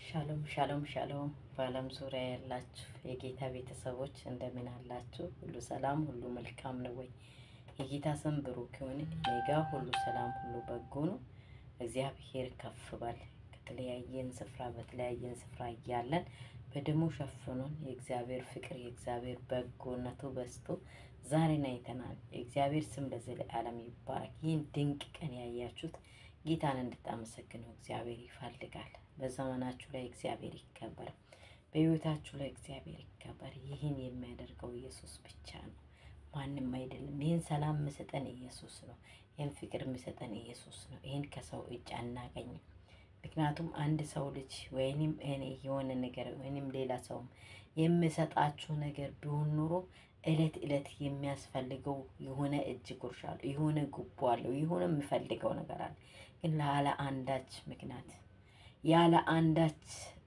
ሻሎም ሻሎም ሻሎም በዓለም ዙሪያ ያላችሁ የጌታ ቤተሰቦች እንደምን አላችሁ? ሁሉ ሰላም፣ ሁሉ መልካም ነው ወይ? የጌታ ስም ብሩክ ይሁን። እኔ ጋ ሁሉ ሰላም፣ ሁሉ በጎ ነው። እግዚአብሔር ከፍ ባል ከተለያየን ስፍራ በተለያየን ስፍራ እያለን በደሙ ሸፍኖን የእግዚአብሔር ፍቅር የእግዚአብሔር በጎነቱ በዝቶ ዛሬን አይተናል። የእግዚአብሔር ስም ለዘለዓለም ይባረክ። ይህን ድንቅ ቀን ያያችሁት ጌታን እንድታመሰግነው እግዚአብሔር ይፈልጋል። በዘመናችሁ ላይ እግዚአብሔር ይከበር፣ በሕይወታችሁ ላይ እግዚአብሔር ይከበር። ይህን የሚያደርገው ኢየሱስ ብቻ ነው፣ ማንም አይደለም። ይህን ሰላም የሚሰጠን ኢየሱስ ነው። ይህን ፍቅር የሚሰጠን ኢየሱስ ነው። ይህን ከሰው እጅ አናገኝም። ምክንያቱም አንድ ሰው ልጅ ወይንም እኔ የሆነ ነገር ወይንም ሌላ ሰውም የሚሰጣችሁ ነገር ቢሆን ኑሮ እለት እለት የሚያስፈልገው የሆነ እጅ ጉርሻ አለው፣ የሆነ ጉቦ አለው፣ የሆነ የሚፈልገው ነገር አለ። ግን ያለ አንዳች ምክንያት ያለ አንዳች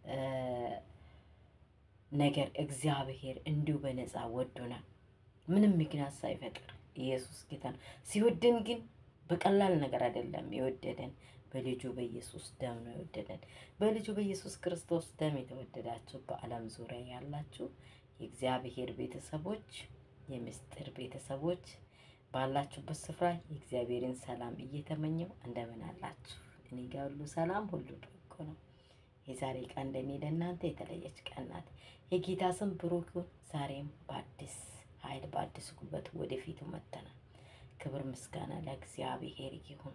ነገር እግዚአብሔር እንዲሁ በነፃ ወዶናል። ምንም ምክንያት ሳይፈጥር ኢየሱስ ጌታ ነው። ሲወደን ግን በቀላል ነገር አይደለም የወደደን በልጁ በኢየሱስ ደም ነው የወደደን። በልጁ በኢየሱስ ክርስቶስ ደም የተወደዳችሁ በዓለም ዙሪያ ያላችሁ የእግዚአብሔር ቤተሰቦች፣ የምስጢር ቤተሰቦች ባላችሁበት ስፍራ የእግዚአብሔርን ሰላም እየተመኘው እንደምን አላችሁ? እኔ ጋር ሁሉ ሰላም፣ ሁሉ በጎ ነው። የዛሬ ቀን ለእኔ ለእናንተ የተለየች ቀን ናት። የጌታ ስም ብሩክ ይሁን። ዛሬም በአዲስ ኃይል በአዲስ ጉልበት ወደፊቱ መጥተናል። ክብር ምስጋና ለእግዚአብሔር ይሁን።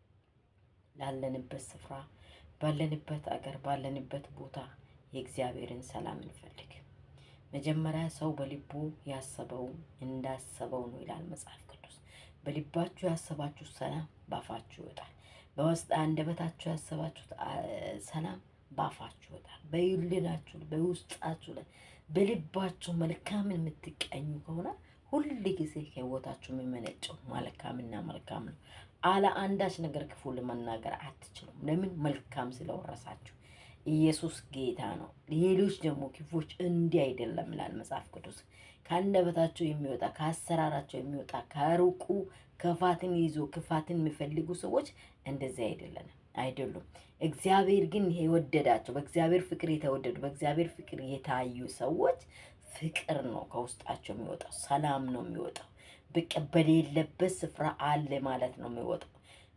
ላለንበት ስፍራ ባለንበት አገር ባለንበት ቦታ የእግዚአብሔርን ሰላም እንፈልግ። መጀመሪያ ሰው በልቡ ያሰበው እንዳሰበው ነው ይላል መጽሐፍ ቅዱስ። በልባችሁ ያሰባችሁት ሰላም ባፋችሁ ይወጣል። በውስጥ አንደበታችሁ ያሰባችሁት ሰላም ባፋችሁ ይወጣል። በይልናችሁ በውስጣችሁ ላይ በልባችሁ መልካምን የምትቀኙ ከሆነ ሁል ጊዜ ከህይወታችሁ የሚመነጨው መልካምና መልካም ነው። አለ አንዳች ነገር ክፉ ለመናገር አትችሉም። ለምን? መልካም ስለወረሳችሁ። ኢየሱስ ጌታ ነው። ሌሎች ደግሞ ክፎች እንዲህ አይደለም ይላል መጽሐፍ ቅዱስ። ከአንደበታቸው የሚወጣ ከአሰራራቸው የሚወጣ ከሩቁ ክፋትን ይዞ ክፋትን የሚፈልጉ ሰዎች እንደዚህ አይደለንም አይደሉም። እግዚአብሔር ግን የወደዳቸው በእግዚአብሔር ፍቅር የተወደዱ በእግዚአብሔር ፍቅር የታዩ ሰዎች ፍቅር ነው ከውስጣቸው የሚወጣው፣ ሰላም ነው የሚወጣው። በቃ በሌለበት ስፍራ አለ ማለት ነው የሚወጣው።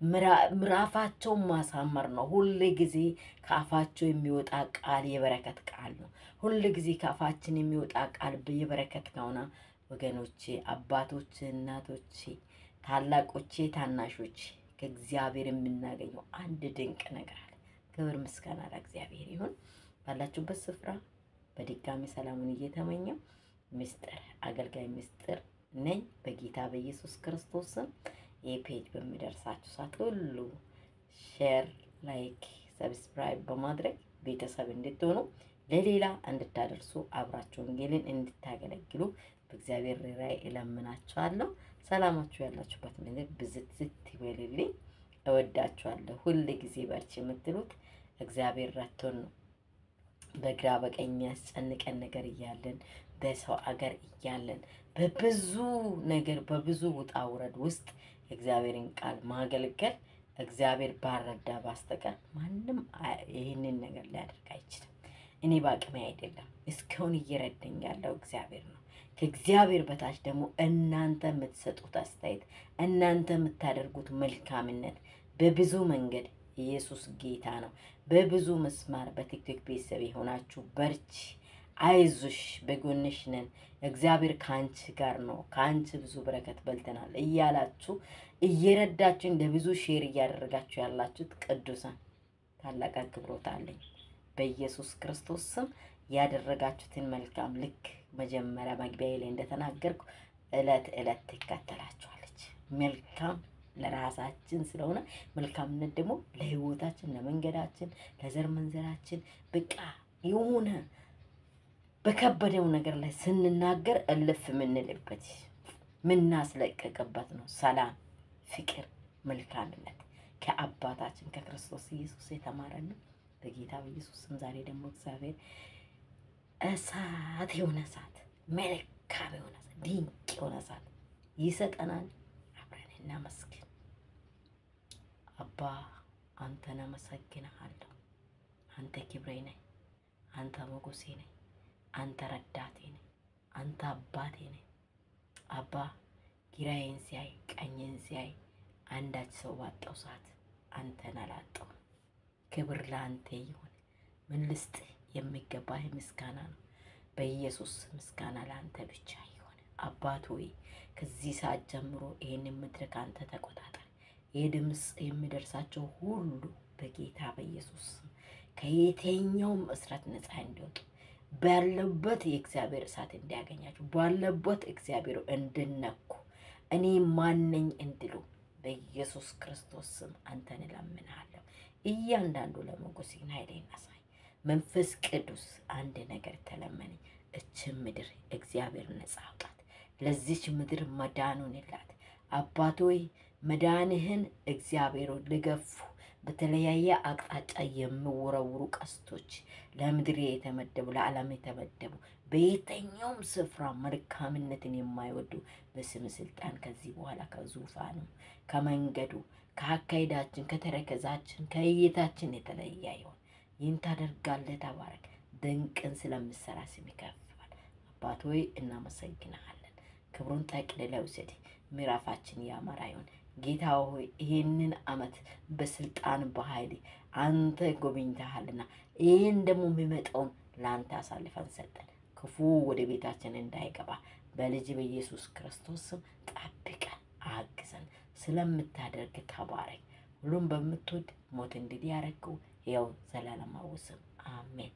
ምዕራፋቸውን ማሳመር ነው። ሁል ጊዜ ከአፋቸው የሚወጣ ቃል የበረከት ቃል ነው። ሁል ጊዜ ከአፋችን የሚወጣ ቃል የበረከት ከሆነ ወገኖቼ፣ አባቶቼ፣ እናቶቼ፣ ታላቆቼ፣ ታናሾቼ ከእግዚአብሔር የምናገኘው አንድ ድንቅ ነገር አለ። ክብር ምስጋና ለእግዚአብሔር ይሁን። ባላችሁበት ስፍራ በድጋሚ ሰላሙን እየተመኘው ምስጢር አገልጋይ ምስጢር ነኝ በጌታ በኢየሱስ ክርስቶስ ስም። ይህ ፔጅ በሚደርሳችሁ ሰዓት ሁሉ ሼር፣ ላይክ፣ ሰብስክራይብ በማድረግ ቤተሰብ እንድትሆኑ ለሌላ እንድታደርሱ አብራችሁ ወንጌልን እንድታገለግሉ በእግዚአብሔር ራይ እለምናችኋለሁ። ሰላማችሁ ያላችሁበት ምድር ብዝት ዝት ይበልልኝ። እወዳችኋለሁ። ሁል ጊዜ በርቺ የምትሉት እግዚአብሔር ረቶን ነው። በግራ በቀኝ የሚያስጨንቀን ነገር እያለን በሰው አገር እያለን በብዙ ነገር በብዙ ውጣ ውረድ ውስጥ የእግዚአብሔርን ቃል ማገልገል እግዚአብሔር ባረዳ ባስተቀር ማንም ይህንን ነገር ሊያደርግ አይችልም። እኔ በአቅሜ አይደለም፣ እስካሁን እየረዳኝ ያለው እግዚአብሔር ነው። ከእግዚአብሔር በታች ደግሞ እናንተ የምትሰጡት አስተያየት፣ እናንተ የምታደርጉት መልካምነት በብዙ መንገድ ኢየሱስ ጌታ ነው። በብዙ መስማር በቲክቶክ ቤተሰብ የሆናችሁ በርቺ፣ አይዞሽ፣ በጎንሽ ነን፣ እግዚአብሔር ከአንቺ ጋር ነው፣ ከአንቺ ብዙ በረከት በልተናል እያላችሁ እየረዳችሁ ለብዙ ሼር እያደረጋችሁ ያላችሁት ቅዱሳን ታላቅ አክብሮት አለኝ። በኢየሱስ ክርስቶስ ስም ያደረጋችሁትን መልካም ልክ መጀመሪያ መግቢያ ላይ እንደተናገርኩ እለት እለት ትከተላችኋለች። መልካም ለራሳችን ስለሆነ መልካምነት ደግሞ ለሕይወታችን፣ ለመንገዳችን፣ ለዘር መንዘራችን በቃ የሆነ በከበደው ነገር ላይ ስንናገር እልፍ የምንልበት ምናስለቀቅበት ነው። ሰላም፣ ፍቅር፣ መልካምነት ከአባታችን ከክርስቶስ ኢየሱስ የተማረን በጌታ በኢየሱስ ስም ዛሬ ደግሞ እግዚአብሔር እሳት የሆነ እሳት መልካም የሆነ እሳት ድንቅ የሆነ እሳት ይሰጠናል። አብረን እናመስግን። አባ አንተን አመሰግንሃለሁ። አንተ ክብሬ ነህ፣ አንተ ሞገሴ ነህ፣ አንተ ረዳቴ ነህ፣ አንተ አባቴ ነህ። አባ ግራዬን ሲያይ ቀኝን ሲያይ አንዳች ሰው ባጣው ሰዓት አንተን አላጣው። ክብር ለአንተ ይሁን። ምን ልስጥህ? የሚገባህ ምስጋና ነው። በኢየሱስ ምስጋና ለአንተ ብቻ ይሁን። አባት ሆይ ከዚህ ሰዓት ጀምሮ ይህንን መድረክ አንተ ተቆጣጠር። ይህ ድምፅ የሚደርሳቸው ሁሉ በጌታ በኢየሱስ ስም ከየትኛውም እስራት ነፃ እንዲወጡ ባለበት የእግዚአብሔር እሳት እንዲያገኛቸው ባለበት እግዚአብሔር እንድነኩ እኔ ማነኝ እንድሉ በኢየሱስ ክርስቶስ ስም አንተን እለምንሃለሁ። እያንዳንዱ ለሞገሴን ኃይሌን አሳይ። መንፈስ ቅዱስ አንድ ነገር ተለመነኝ። እችን ምድር እግዚአብሔር ነጻ አውጣት። ለዚች ምድር መዳኑን ይላት አባት ሆይ መዳንህን እግዚአብሔር ልገፉ በተለያየ አቅጣጫ የሚወረውሩ ቀስቶች ለምድር የተመደቡ ለዓለም የተመደቡ በየትኛውም ስፍራ መልካምነትን የማይወዱ በስም ስልጣን ከዚህ በኋላ ከዙፋኑ ከመንገዱ ከአካሄዳችን ከተረከዛችን ከእይታችን የተለየ ይሆን። ይህን ታደርጋለህ። ተባረክ። ድንቅን ስለምሰራ ስም ይከፍል። አባት ሆይ እናመሰግናሃለን። ክብሩን ጠቅልለህ ውሰድ። ምዕራፋችን ያማረ ይሁን። ጌታ ሆይ ይህንን ዓመት በስልጣን በኃይል አንተ ጎብኝተሃልና ይህን ደግሞ የሚመጣውን ለአንተ አሳልፈን ሰጠን። ክፉ ወደ ቤታችን እንዳይገባ በልጅ በኢየሱስ ክርስቶስ ስም ጠብቀን አግዘን። ስለምታደርግ ተባረክ። ሁሉም በምትወድ ሞት እንግዲህ ያረገው ያው ዘላለማዊ ስም አሜን።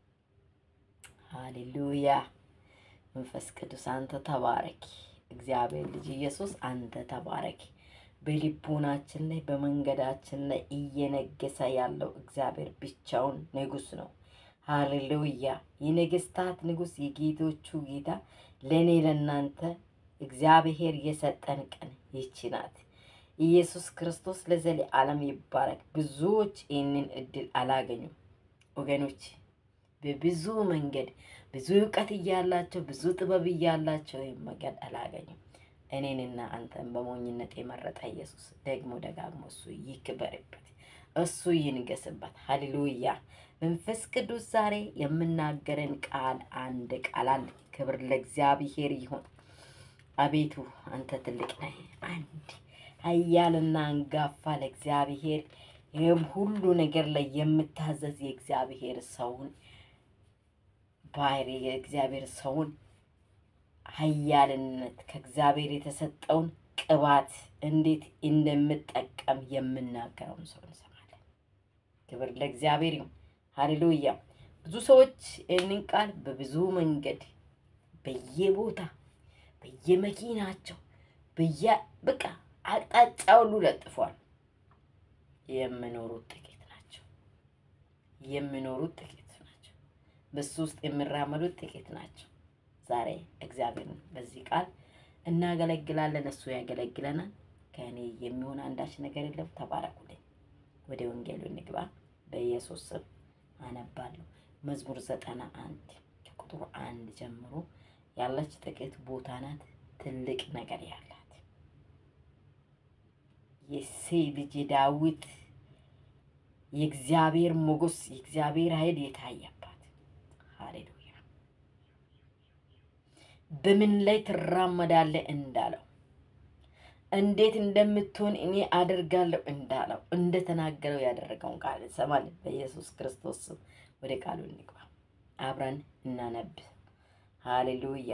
ሃሌሉያ። መንፈስ ቅዱስ አንተ ተባረክ። እግዚአብሔር ልጅ ኢየሱስ አንተ ተባረክ። በልቦናችን ላይ በመንገዳችን ላይ እየነገሰ ያለው እግዚአብሔር ብቻውን ንጉሥ ነው። ሃሌሉያ። የነገስታት ንጉሥ የጌቶቹ ጌታ ለእኔ ለእናንተ እግዚአብሔር የሰጠን ቀን ይቺ ናት። ኢየሱስ ክርስቶስ ለዘለዓለም ይባረክ። ብዙዎች ይህንን እድል አላገኙም ወገኖች። በብዙ መንገድ ብዙ እውቀት እያላቸው ብዙ ጥበብ እያላቸው ይህን መንገድ አላገኙም። እኔንና አንተን በሞኝነት የመረጠ ኢየሱስ ደግሞ ደጋግሞ እሱ ይክበርበት፣ እሱ ይንገስበት። ሃሌሉያ። መንፈስ ቅዱስ ዛሬ የምናገረን ቃል አንድ ቃል አለ። ክብር ለእግዚአብሔር ይሁን። አቤቱ አንተ ትልቅ ነህ። አንድ ኃያልና አንጋፋ ለእግዚአብሔር ይህም ሁሉ ነገር ላይ የምታዘዝ የእግዚአብሔር ሰውን ባህሪ የእግዚአብሔር ሰውን ኃያልነት ከእግዚአብሔር የተሰጠውን ቅባት እንዴት እንደምጠቀም የምናገረውን ሰው እንሰማለን። ክብር ለእግዚአብሔር ይሁን። ሃሌሉያ። ብዙ ሰዎች ይህንን ቃል በብዙ መንገድ በየቦታ በየመኪናቸው በየ በቃ አቅጣጫ ሁሉ ለጥፏል። የሚኖሩት ጥቂት ናቸው። የሚኖሩት ጥቂት ናቸው። በሱ ውስጥ የሚራመዱት ጥቂት ናቸው። ዛሬ እግዚአብሔርን በዚህ ቃል እናገለግላለን። እሱ ያገለግለናል። ከእኔ የሚሆን አንዳች ነገር የለም። ተባረኩልኝ። ወደ ወንጌሉ እንግባ። በኢየሱስ ስም አነባለሁ። መዝሙር ዘጠና አንድ ከቁጥር አንድ ጀምሮ ያለች ጥቂት ቦታ ናት። ትልቅ ነገር ያላት የእሴይ ልጅ የዳዊት የእግዚአብሔር ሞገስ የእግዚአብሔር ኃይል የታየባት ሃሌሉያ። በምን ላይ ትራመዳለህ እንዳለው እንዴት እንደምትሆን እኔ አደርጋለሁ እንዳለው እንደተናገረው ያደረገውን ቃል እንሰማለን። በኢየሱስ ክርስቶስ ስም ወደ ቃሉ እንግባ፣ አብረን እናነብ። ሃሌሉያ።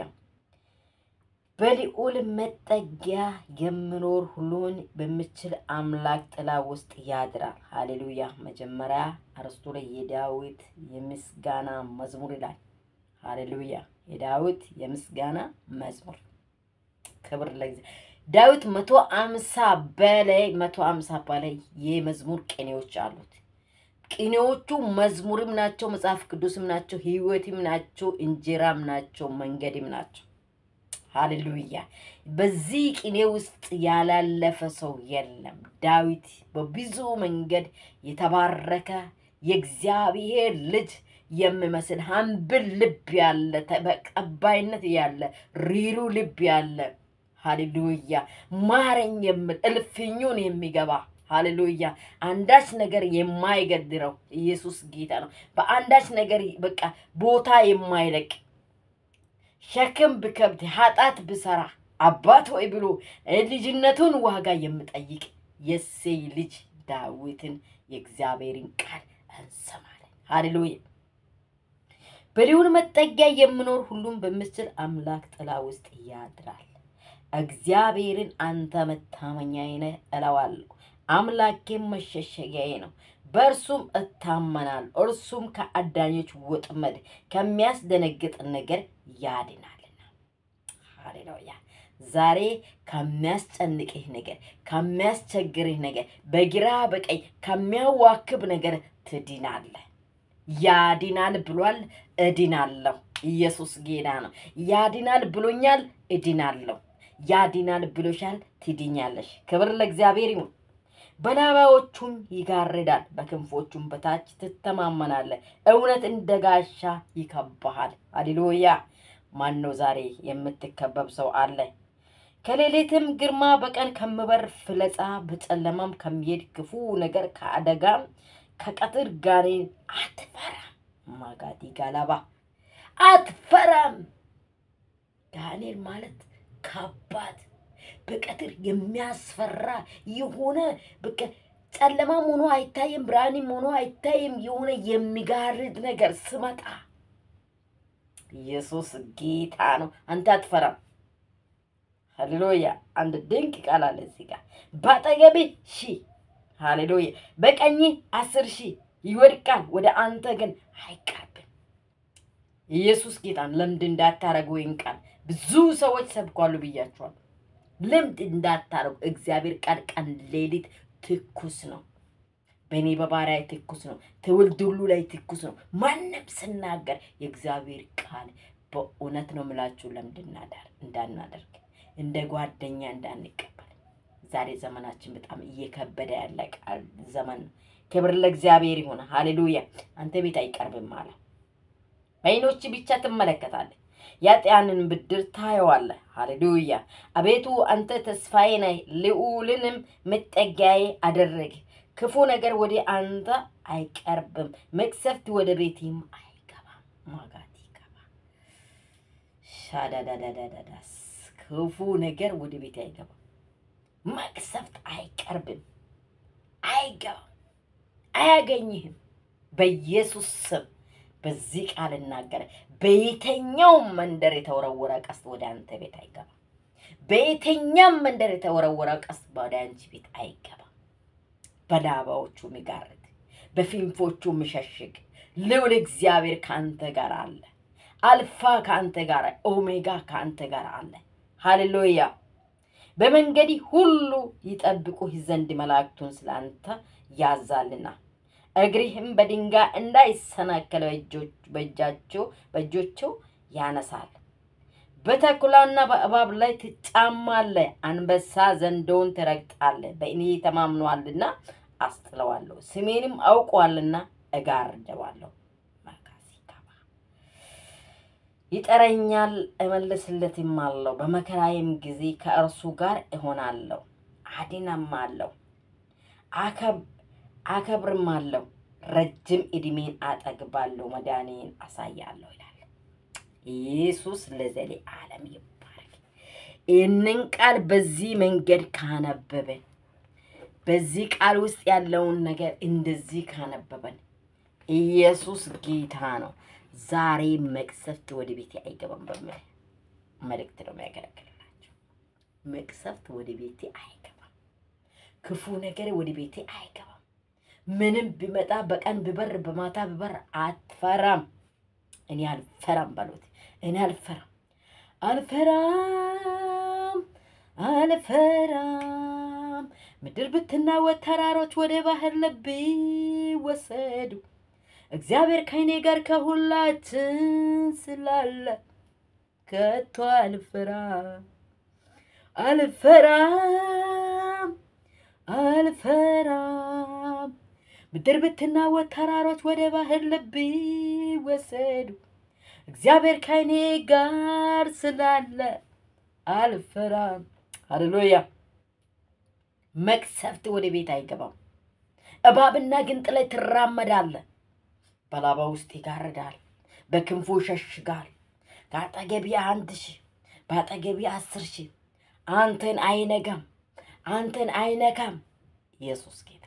በልዑል መጠጊያ የሚኖር ሁሉን በሚችል አምላክ ጥላ ውስጥ ያድራል። ሃሌሉያ። መጀመሪያ አርስቱ ላይ የዳዊት የምስጋና መዝሙር ይላል። ሃሌሉያ። የዳዊት የምስጋና መዝሙር ክብር ለእግዚአብሔር። ዳዊት መቶ አምሳ በላይ መቶ አምሳ በላይ የመዝሙር ቅኔዎች አሉት። ቅኔዎቹ መዝሙርም ናቸው፣ መጽሐፍ ቅዱስም ናቸው፣ ሕይወትም ናቸው፣ እንጀራም ናቸው፣ መንገድም ናቸው። ሃሌሉያ። በዚህ ቅኔ ውስጥ ያላለፈ ሰው የለም። ዳዊት በብዙ መንገድ የተባረከ የእግዚአብሔር ልጅ የሚመስል ሀምብል ልብ ያለ ተቀባይነት ያለ ሪሩ ልብ ያለ ሃሌሉያ ማረኝ የምል እልፍኙን የሚገባ ሃሌሉያ። አንዳች ነገር የማይገድረው ኢየሱስ ጌታ ነው። በአንዳች ነገር በቃ ቦታ የማይለቅ ሸክም ብከብድ ኃጢአት ብሰራ አባት ሆይ ብሎ ልጅነቱን ዋጋ የምጠይቅ የእሴይ ልጅ ዳዊትን የእግዚአብሔርን ቃል እንሰማለን። ሃሌሉያ። በልዑል መጠጊያ የምኖር ሁሉም በምችል አምላክ ጥላ ውስጥ ያድራል። እግዚአብሔርን አንተ መታመኛዬ ነህ እለዋለሁ። አምላኬም መሸሸጊያዬ ነው፣ በእርሱም እታመናል። እርሱም ከአዳኞች ወጥመድ ከሚያስደነግጥ ነገር ያድናልና። ሃሌሉያ። ዛሬ ከሚያስጨንቅህ ነገር፣ ከሚያስቸግርህ ነገር፣ በግራ በቀኝ ከሚያዋክብ ነገር ትድናለህ። ያድናል ብሏል፣ እድናለሁ። ኢየሱስ ጌታ ነው። ያድናል ብሎኛል፣ እድናለሁ። ያድናል ብሎሻል፣ ትድኛለሽ። ክብር ለእግዚአብሔር ይሁን። በላባዎቹም ይጋርዳል፣ በክንፎቹም በታች ትተማመናለህ። እውነት እንደ ጋሻ ይከባሃል። ሃሌሉያ። ማን ነው ዛሬ የምትከበብ ሰው አለ? ከሌሊትም ግርማ በቀን ከምበር ፍለጻ በጨለማም ከሚሄድ ክፉ ነገር ከአደጋም ከቀትር ጋኔን አትፈራም። ማጋዲ ጋላባ አትፈራም። ጋኔን ማለት ከባድ በቀትር የሚያስፈራ የሆነ በቃ ጨለማም ሆኖ አይታይም፣ ብርሃንም ሆኖ አይታይም። የሆነ የሚጋርድ ነገር ስመጣ ኢየሱስ ጌታ ነው። አንተ አትፈራም። ሃሌሉያ። አንድ ድንቅ ቃል አለ እዚህ ጋር በአጠገብህ ሺህ ሃሌሉያ በቀኝ አስር ሺህ ይወድቃል፣ ወደ አንተ ግን አይቀርብም። ኢየሱስ ጌታን ልምድ እንዳታረጉ ይህን ቃል ብዙ ሰዎች ሰብኳሉ ብያቸዋል። ልምድ እንዳታረጉ እግዚአብሔር ቃል ቀን ሌሊት ትኩስ ነው። በእኔ በባሪያ ትኩስ ነው። ትውልድ ሁሉ ላይ ትኩስ ነው። ማንም ስናገር የእግዚአብሔር ቃል በእውነት ነው ምላችሁ ልምድ እንዳናደርግ እንደ ጓደኛ እንዳንቀበል ዛሬ ዘመናችን በጣም እየከበደ ያለ ቃል ዘመን ነው። ክብር ለእግዚአብሔር ይሁን። ሃሌሉያ። አንተ ቤት አይቀርብም አለ። በዓይኖች ብቻ ትመለከታለህ፣ የኃጥኣንን ብድር ታየዋለህ። ሃሌሉያ። አቤቱ አንተ ተስፋዬ ነህ፣ ልዑልንም መጠጊያዬ አደረግህ። ክፉ ነገር ወደ አንተ አይቀርብም፣ መቅሰፍት ወደ ቤቴም አይገባም። ማጋት ይገባ ሻዳዳዳዳዳስ ክፉ ነገር ወደ ቤቴ አይገባም። መቅሰፍት አይቀርብም፣ አይገባም፣ አያገኝህም። በኢየሱስ ስም በዚህ ቃል እናገረ በየትኛውም መንደር የተወረወረ ቀስት ወደ አንተ ቤት አይገባም። በየትኛውም መንደር የተወረወረ ቀስት ወደ አንቺ ቤት አይገባም። በላባዎቹ የሚጋርድ በፊንፎቹ የሚሸሽግ ልዑል እግዚአብሔር ከአንተ ጋር አለ። አልፋ ከአንተ ጋር፣ ኦሜጋ ከአንተ ጋር አለ። ሃሌሉያ። በመንገዲ ሁሉ ይጠብቁህ ዘንድ መላእክቱን ስለ አንተ ያዛልና እግሪህም በድንጋይ እንዳይሰናከለ በእጃቸው በእጆቸው ያነሳል። በተኩላና በእባብ ላይ ትጫማለህ፣ አንበሳ ዘንዶውን ትረግጣለህ። በእኔ ተማምኗልና አስጥለዋለሁ፣ ስሜንም አውቋልና እጋርደዋለሁ። ይጠረኛል እመልስለትም አለው። በመከራዬም ጊዜ ከእርሱ ጋር እሆናለሁ፣ አድነማለሁ፣ አከብርም አለው። ረጅም ዕድሜን አጠግባለሁ፣ መዳኔን አሳያለሁ ይላል ኢየሱስ። ለዘሌ ዓለም ይባረክ። ይህንን ቃል በዚህ መንገድ ካነበበን፣ በዚህ ቃል ውስጥ ያለውን ነገር እንደዚህ ካነበበን፣ ኢየሱስ ጌታ ነው። ዛሬ መቅሰፍት ወደ ቤቴ አይገባም በሚል መልእክት ነው የሚያገለግልላቸው። መቅሰፍት ወደ ቤቴ አይገባም። ክፉ ነገር ወደ ቤቴ አይገባም። ምንም ቢመጣ በቀን ቢበር በማታ ቢበር አትፈራም። እኔ አልፈራም በሉት። እኔ አልፈራም አልፈራም አልፈራም። ምድር ብትናወጥ ተራሮች ወደ ባህር ልብ ወሰዱ እግዚአብሔር ከእኔ ጋር ከሁላችን ስላለ ከቶ አልፈራም አልፈራም አልፈራም። ምድር ብትናወጥ ተራሮች ወደ ባህር ልብ ወሰዱ እግዚአብሔር ከእኔ ጋር ስላለ አልፈራም። ሃሌሉያ መቅሰፍት ወደ ቤት አይገባም። እባብና ግንጥ ላይ ትራመዳለህ። በላባ ውስጥ ይጋርዳል፣ በክንፉ ይሸሽጋል። ከአጠገቢ አንድ ሺህ በአጠገቢ አስር ሺህ አንተን አይነጋም፣ አንተን አይነካም። ኢየሱስ ጌታ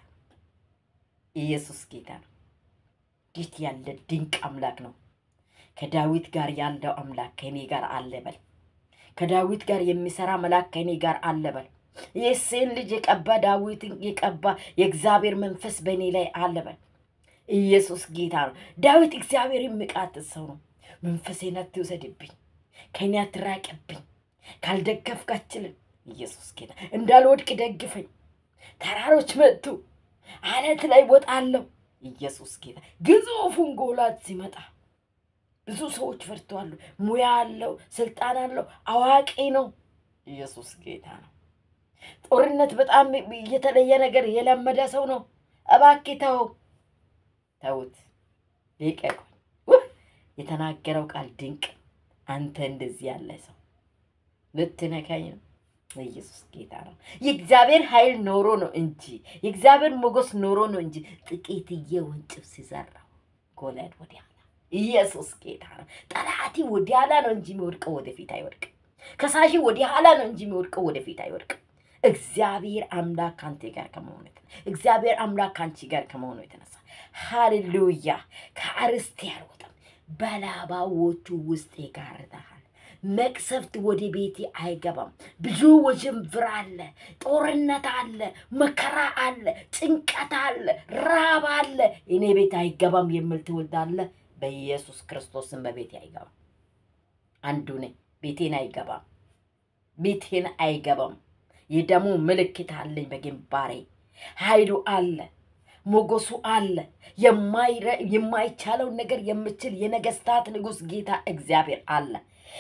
ኢየሱስ ጌታ ነው። እንዴት ያለ ድንቅ አምላክ ነው! ከዳዊት ጋር ያለው አምላክ ከእኔ ጋር አለ በል። ከዳዊት ጋር የሚሰራ መልአክ ከእኔ ጋር አለ በል። የእሴይን ልጅ የቀባ ዳዊትን የቀባ የእግዚአብሔር መንፈስ በእኔ ላይ አለ በል። ኢየሱስ ጌታ ነው። ዳዊት እግዚአብሔር የሚቃትት ሰው ነው። መንፈሴን አትውሰድብኝ፣ ከእኔ አትራቅብኝ፣ ካልደገፍክ አልችልም። ኢየሱስ ጌታ እንዳልወድቅ ደግፈኝ። ተራሮች መጡ፣ አለት ላይ ወጣለሁ። ኢየሱስ ጌታ ግዙፉን ጎላት ሲመጣ ብዙ ሰዎች ፈርተዋሉ። ሙያ አለው፣ ስልጣን አለው፣ አዋቂ ነው። ኢየሱስ ጌታ ነው። ጦርነት በጣም የተለየ ነገር የለመደ ሰው ነው። እባክህ ተው ተውት፣ ልቀቁኝ። ውህ! የተናገረው ቃል ድንቅ። አንተ እንደዚህ ያለ ሰው ልትነካኝ ነው። ኢየሱስ ጌታ ነው። የእግዚአብሔር ኃይል ኖሮ ነው እንጂ የእግዚአብሔር ሞገስ ኖሮ ነው እንጂ ጥቂትዬ ወንጭፍ ሲዘራው ጎልያድ ወዲያ ኢየሱስ ጌታ ነው። ጠላቲ ወደ ኋላ ነው እንጂ የሚወድቀው ወደፊት አይወድቅም። ከሳሺ ወደ ኋላ ነው እንጂ የሚወድቀው ወደፊት አይወድቅም። እግዚአብሔር አምላክ ከአንተ ጋር ከመሆኑ የተነሳ እግዚአብሔር አምላክ ከአንቺ ጋር ከመሆኑ የተነሳ ሃሌሉያ ከአርስቴ አልወጣም፣ በላባዎቹ ውስጥ ይጋርዳሃል። መቅሰፍት ወደ ቤቴ አይገባም። ብዙ ውዥንብር አለ፣ ጦርነት አለ፣ መከራ አለ፣ ጭንቀት አለ፣ ራብ አለ። እኔ ቤት አይገባም የምል ትውልዳለ። በኢየሱስ ክርስቶስን በቤቴ አይገባም። አንዱ ነኝ። ቤቴን አይገባም። ቤቴን አይገባም። የደሙ ምልክት አለኝ በግንባሬ። ኃይሉ አለ፣ ሞገሱ አለ። የማይረ- የማይቻለውን ነገር የምችል የነገስታት ንጉሥ ጌታ እግዚአብሔር አለ።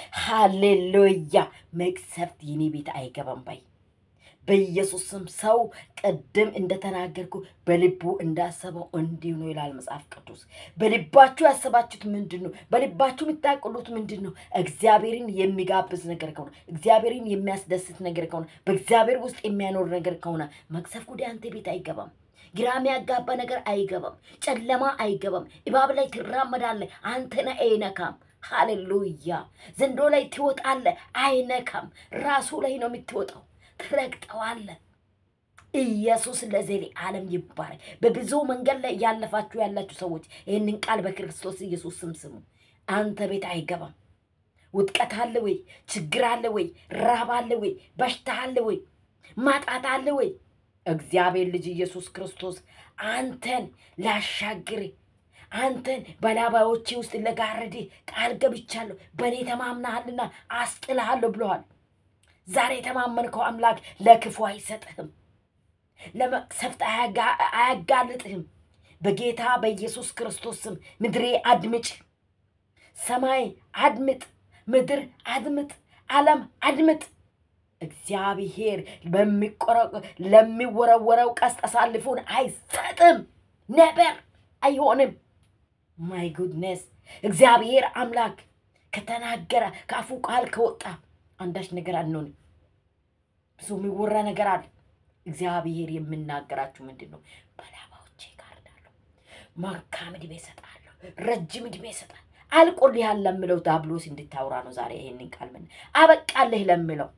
ሃሌሉያ! መቅሰፍት የኔ ቤት አይገባም ባይ በኢየሱስም ሰው ቅድም እንደተናገርኩ በልቡ እንዳሰበው እንዲሁ ነው ይላል መጽሐፍ ቅዱስ። በልባችሁ ያሰባችሁት ምንድን ነው? በልባችሁ የምታቅሉት ምንድን ነው? እግዚአብሔርን የሚጋብዝ ነገር ከሆነ እግዚአብሔርን የሚያስደስት ነገር ከሆነ በእግዚአብሔር ውስጥ የሚያኖር ነገር ከሆነ መቅሰፍት ወደ አንተ ቤት አይገባም። ግራ የሚያጋባ ነገር አይገባም። ጨለማ አይገባም። እባብ ላይ ትራመዳለህ፣ አንተን አይነካም። ሃሌሉያ! ዘንዶ ላይ ትወጣለህ፣ አይነካም። ራሱ ላይ ነው የምትወጣው ትረግጠዋለህ። ኢየሱስ ለዘሌ ዓለም ይባረክ። በብዙ መንገድ ላይ እያለፋችሁ ያላችሁ ሰዎች ይህንን ቃል በክርስቶስ ኢየሱስ ስም ስሙ። አንተ ቤት አይገባም። ውድቀት አለ ወይ? ችግር አለ ወይ? ራብ አለ ወይ? በሽታ አለ ወይ? ማጣት አለ ወይ? እግዚአብሔር ልጅ ኢየሱስ ክርስቶስ አንተን ላሻግር አንተን በላባዎቼ ውስጥ ለጋረድ ቃል ገብቻለሁ፣ በእኔ ተማምናሃልና አስጥልሃለሁ ብለዋል። ዛሬ የተማመንከው አምላክ ለክፉ አይሰጥህም፣ ለመቅሰፍት አያጋ- አያጋልጥህም። በጌታ በኢየሱስ ክርስቶስ ስም ምድሬ አድምጭ፣ ሰማይ አድምጥ፣ ምድር አድምጥ፣ ዓለም አድምጥ። እግዚአብሔር በሚቆረ- ለሚወረወረው ቀስት አሳልፎን አይሰጥም፣ ነበር አይሆንም። ማይ ጉድነስ እግዚአብሔር አምላክ ከተናገረ ከአፉ ቃል ከወጣ አንዳች ነገር አንሆንም። ብዙ የሚወራ ነገር አለ። እግዚአብሔር የምናገራችሁ ምንድን ነው? በላባዎቼ ጋርዳለሁ፣ መልካም ዕድሜ እሰጥሃለሁ፣ ረጅም ዕድሜ እሰጥሃለሁ። አልቆልሃል ለምለው ዳብሎስ እንድታውራ ነው ዛሬ ይሄንን ቃል ምን አበቃልህ ለምለው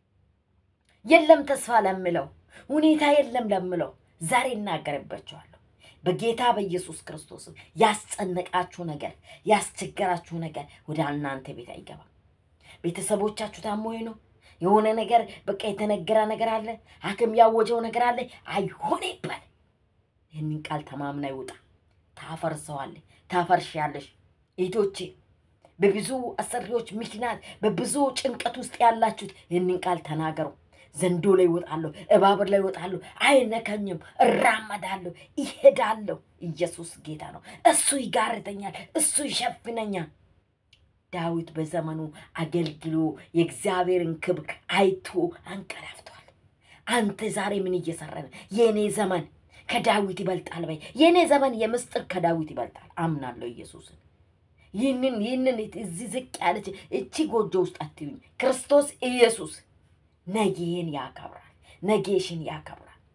የለም ተስፋ ለምለው ሁኔታ የለም ለምለው ዛሬ እናገርባቸዋለሁ። በጌታ በኢየሱስ ክርስቶስም ያስጨነቃችሁ ነገር ያስቸገራችሁ ነገር ወደ እናንተ ቤት አይገባም። ቤተሰቦቻችሁ ታሞ ነው የሆነ ነገር በቃ የተነገረ ነገር አለ፣ ሐኪም ያወጀው ነገር አለ። አይሆን ይባል። ይህንን ቃል ተማምና ይውጣ። ታፈርሰዋለህ፣ ታፈርሻለሽ። እህቶቼ በብዙ አሰሪዎች ምክንያት በብዙ ጭንቀት ውስጥ ያላችሁት ይህንን ቃል ተናገሩ። ዘንዶ ላይ ይወጣለሁ፣ እባብ ላይ ይወጣለሁ፣ አይነካኝም፣ እራመዳለሁ፣ ይሄዳለሁ። ኢየሱስ ጌታ ነው። እሱ ይጋርደኛል፣ እሱ ይሸፍነኛል። ዳዊት በዘመኑ አገልግሎ የእግዚአብሔርን ክብር አይቶ አንቀላፍቷል። አንተ ዛሬ ምን እየሰራ ነው? የእኔ ዘመን ከዳዊት ይበልጣል በይ። የእኔ ዘመን የምስጢር ከዳዊት ይበልጣል። አምናለሁ ኢየሱስን። ይህንን ይህንን እዚህ ዝቅ ያለች እቺ ጎጆ ውስጥ አትዩኝ። ክርስቶስ ኢየሱስ ነገዬን ያከብራል፣ ነገሽን ያከብራል።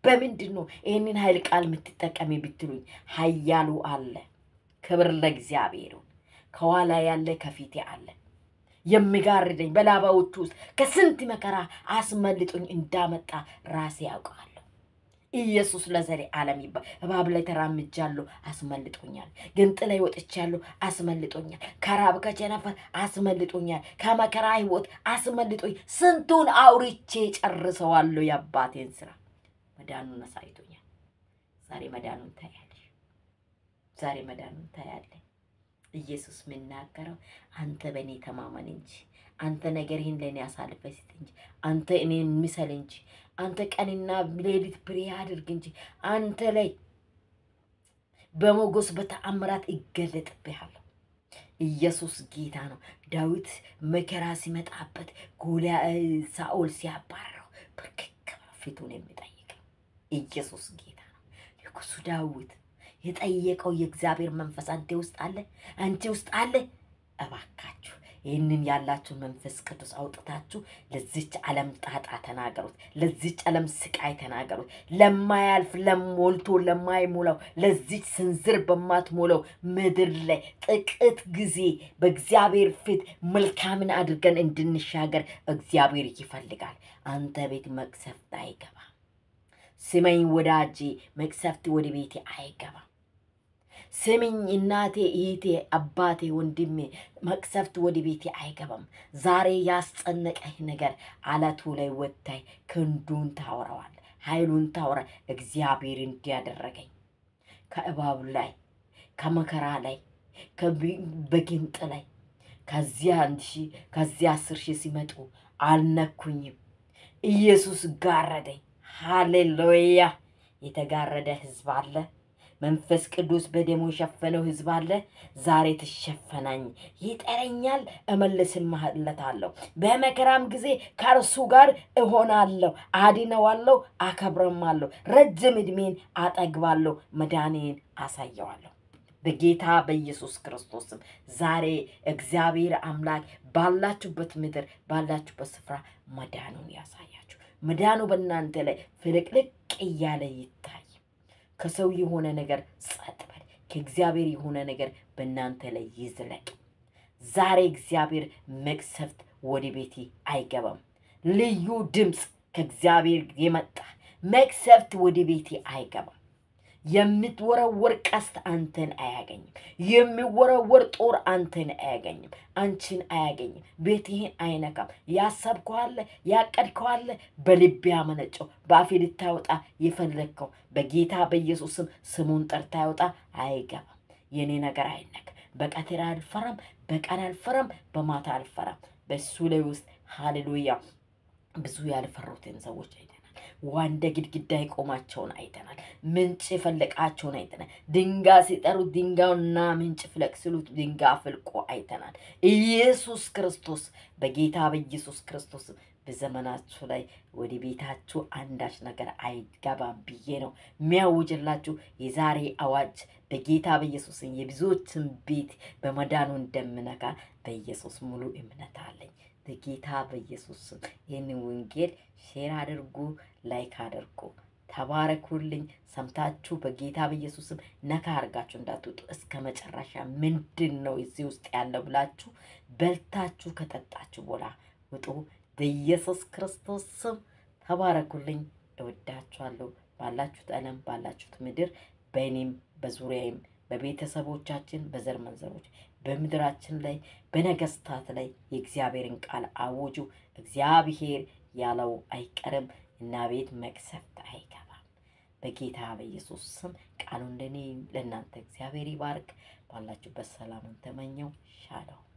በምንድን ነው ይህንን ኃይል ቃል የምትጠቀሚ ብትሉኝ፣ ኃያሉ አለ። ክብር ለእግዚአብሔር ይሁን። ከኋላ ያለ ከፊቴ አለ የሚጋርደኝ በላባዎቹ ውስጥ ከስንት መከራ አስመልጦኝ እንዳመጣ ራሴ ያውቃለሁ። ኢየሱስ ለዘሬ ዓለም ይባል። እባብ ላይ ተራምጃለሁ፣ አስመልጦኛል። ግንጥ ላይ ወጥቻለሁ፣ አስመልጦኛል። ከራብ ከቸነፈር አስመልጦኛል። ከመከራ ህይወት አስመልጦኝ ስንቱን አውርቼ ጨርሰዋለሁ። የአባቴን ስራ መዳኑን አሳይቶኛል። ዛሬ መዳኑን ታያለሽ። ዛሬ መዳኑን ታያለ። ኢየሱስ የሚናገረው አንተ በእኔ ተማመን እንጂ አንተ ነገርህን ለእኔ አሳልፈ ስጥ እንጂ አንተ እኔን ምሰል እንጂ አንተ ቀንና ሌሊት ፕሬ አድርግ እንጂ አንተ ላይ በሞገስ በተአምራት ይገለጥብሃለሁ። ኢየሱስ ጌታ ነው። ዳዊት መከራ ሲመጣበት ጎልያ ሳኦል ሲያባረረው ብርክክ ፊቱን የሚጠይቀው ኢየሱስ ጌታ ነው። ንጉሱ ዳዊት የጠየቀው የእግዚአብሔር መንፈስ አንተ ውስጥ አለ፣ አንቺ ውስጥ አለ። እባካችሁ ይህንን ያላችሁን መንፈስ ቅዱስ አውጥታችሁ ለዚች ዓለም ጣጣ ተናገሩት። ለዚች ዓለም ስቃይ ተናገሩት። ለማያልፍ ለሞልቶ ለማይሞላው ለዚች ስንዝር በማትሞላው ምድር ላይ ጥቂት ጊዜ በእግዚአብሔር ፊት መልካምን አድርገን እንድንሻገር እግዚአብሔር ይፈልጋል። አንተ ቤት መቅሰፍት አይገባም። ስመኝ ወዳጄ፣ መቅሰፍት ወደ ቤቴ አይገባም። ስምኝ እናቴ፣ እህቴ፣ አባቴ፣ ወንድሜ መቅሰፍት ወደ ቤቴ አይገባም። ዛሬ ያስጨነቀህ ነገር አለቱ ላይ ወጥታይ ክንዱን ታወራዋል፣ ኃይሉን ታወራ። እግዚአብሔር እንዲያደረገኝ ከእባብ ላይ ከመከራ ላይ በጊንጥ ላይ ከዚያ አንድ ሺህ ከዚያ አስር ሺህ ሲመጡ አልነኩኝም። ኢየሱስ ጋረደኝ። ሃሌሉያ! የተጋረደ ህዝብ አለ። መንፈስ ቅዱስ በደሙ የሸፈነው ህዝብ አለ። ዛሬ ትሸፈናኝ ይጠረኛል፣ እመልስለታለሁ። በመከራም ጊዜ ከእርሱ ጋር እሆናለሁ፣ አድነዋለሁ፣ አከብረማለሁ፣ ረጅም ዕድሜን አጠግባለሁ፣ መዳኔን አሳየዋለሁ። በጌታ በኢየሱስ ክርስቶስም ዛሬ እግዚአብሔር አምላክ ባላችሁበት ምድር ባላችሁበት ስፍራ መዳኑን ያሳያችሁ። መዳኑ በእናንተ ላይ ፍልቅልቅ እያለ ይታይ። ከሰው የሆነ ነገር ጸጥ በል። ከእግዚአብሔር የሆነ ነገር በእናንተ ላይ ይዝለቅ። ዛሬ እግዚአብሔር መቅሰፍት ወደ ቤቴ አይገባም። ልዩ ድምፅ ከእግዚአብሔር የመጣ መቅሰፍት ወደ ቤቴ አይገባም። የምትወረወር ቀስት አንተን አያገኝም። የሚወረወር ጦር አንተን አያገኝም፣ አንቺን አያገኝም። ቤትህን አይነካም። ያሰብከዋለ ያቀድከዋለ በልብ ያመነጨው በአፌ ልታወጣ የፈለግከው በጌታ በኢየሱስ ስም ስሙን ጠርታ ያወጣ አይገባም። የኔ ነገር አይነክ። በቀትር አልፈራም፣ በቀን አልፈራም፣ በማታ አልፈራም። በሱ ላይ ውስጥ ሃሌሉያ ብዙ ያልፈሩትን ሰዎች አይተናል። ዋንደ ግድግዳ የቆማቸውን አይተናል። ምንጭ የፈለቃቸውን አይተናል። ድንጋይ ሲጠሩ ድንጋዩና ምንጭ ፍለቅ ሲሉት ድንጋይ ፍልቆ አይተናል። ኢየሱስ ክርስቶስ በጌታ በኢየሱስ ክርስቶስ በዘመናችሁ ላይ ወደ ቤታችሁ አንዳች ነገር አይገባም ብዬ ነው የሚያውጅላችሁ። የዛሬ አዋጅ በጌታ በኢየሱስ የብዙዎችን ቤት በመዳኑ እንደምነካ በኢየሱስ ሙሉ እምነት አለኝ። በጌታ በኢየሱስ ስም ይህንን ወንጌል ሼር አድርጉ፣ ላይክ አድርጉ። ተባረኩልኝ። ሰምታችሁ በጌታ በኢየሱስ ስም ነካ አድርጋችሁ እንዳትወጡ። እስከ መጨረሻ ምንድን ነው እዚህ ውስጥ ያለው ብላችሁ በልታችሁ ከጠጣችሁ በኋላ ውጡ። በኢየሱስ ክርስቶስ ስም ተባረኩልኝ። እወዳችኋለሁ። ባላችሁት ዓለም ባላችሁት ምድር በእኔም በዙሪያዬም በቤተሰቦቻችን በዘር መንዘሮች በምድራችን ላይ በነገስታት ላይ የእግዚአብሔርን ቃል አውጁ። እግዚአብሔር ያለው አይቀርም እና ቤት መቅሰፍት አይገባም። በጌታ በኢየሱስ ስም ቃሉ እንደኔ ለእናንተ እግዚአብሔር ይባርክ። ባላችሁበት ሰላምን ተመኘው። ሻለው